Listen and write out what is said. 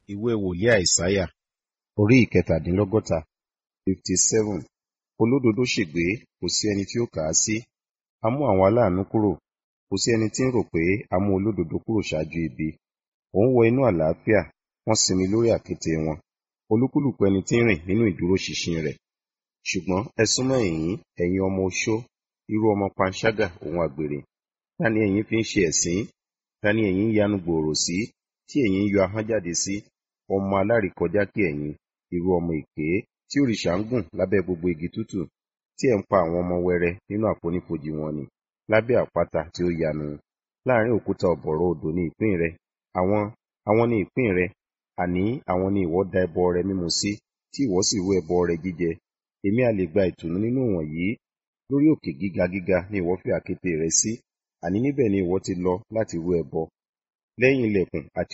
ìwé wòlíì àìsáyà orí ìkẹtàdínlọ́gọ́ta fifty seven olódodo ṣègbé kò sí ẹni tí ó kà á sí a mú àwọn aláàánú kúrò kò sí ẹni tí ń rò pé a mú olódodo kúrò ṣáájú ibi òun wọ inú àlàáfíà wọ́n sinmi lórí àkéte wọn olúkúlùkù ẹni tí ń rìn nínú ìdúróṣinṣin rẹ̀ ṣùgbọ́n ẹ súnmọ́ ẹ̀yìn ẹ̀yin ọmọ oṣó irú ọmọ panṣágà òun àgbèrè ta ni ẹ̀yin fi ń ṣe ẹ̀sín ta ni ẹ̀yin ń yanu gbòòrò sí tí ẹ̀yin ń yọ ahọ́n jáde sí ọmọ alárìkọjá kí ẹ̀yin irú ọmọ èké tí òrìṣà ń gùn lábẹ́ gbogbo igi tútù tí ẹ̀ ń pa àwọn ọmọ wẹrẹ nínú àfonífojì wọn ni lábẹ́ àpáta tí ó yanu láàrin òkúta ọ̀bọ̀rọ̀ odò ní ìpín rẹ àwọn àwọn ní ìpín rẹ àní àwọn ni ìwọ da ẹbọ rẹ mímu sí tí ìwọ sì rú ẹbọ rẹ jíjẹ èmi a lè gba ìtùnú nínú wọ̀nyí lórí òkè gíga gíga ni ìwọ fi àkéte rẹ sí àní níbẹ̀ ni ìwọ ti lọ láti rú ẹbọ lẹ́yìn ilẹ̀kùn àti